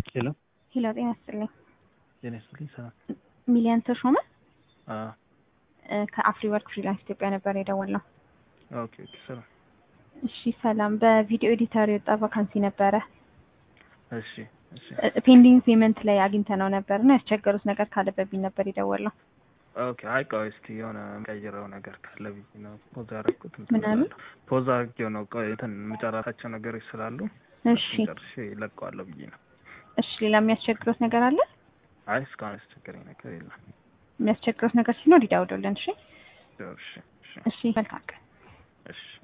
ሄሎ ሄሎ ጤና ይስጥልኝ። ጤና ይስጥልኝ። ሰላም። ሚሊየን ተሾመ አዎ እ ከአፍሪ ወርክ ፍሪላንስ ኢትዮጵያ ነበር የደወልነው። ኦኬ ኦኬ። ሰላም። እሺ ሰላም። በቪዲዮ ኤዲተር የወጣ ቫካንሲ ነበረ። እሺ እሺ። ፔንዲንግ ፔመንት ላይ አግኝተነው ነበር እና ያስቸገሩት ነገር ካለ በሚል ነበር የደወልነው። ኦኬ። አይ ቆይ እስኪ የሆነ የምቀይረው ነገር ካለ ብዬ ነው ፖዝ ያደረኩት። ምን አሉ? ፖዝ አድርጌው ነው ቆይ እንትን የምጨራታቸው ነገሮች ስላሉ እሺ ጨርሼ እለቀዋለሁ ብዬ ነው። እሺ። ሌላ የሚያስቸግሩት ነገር አለ? አይ እስካሁን ያስቸገረኝ ነገር የለም። የሚያስቸግሩት ነገር ሲኖር ይደውሉልን። እሺ እሺ እሺ እሺ። መልካም ቀን። እሺ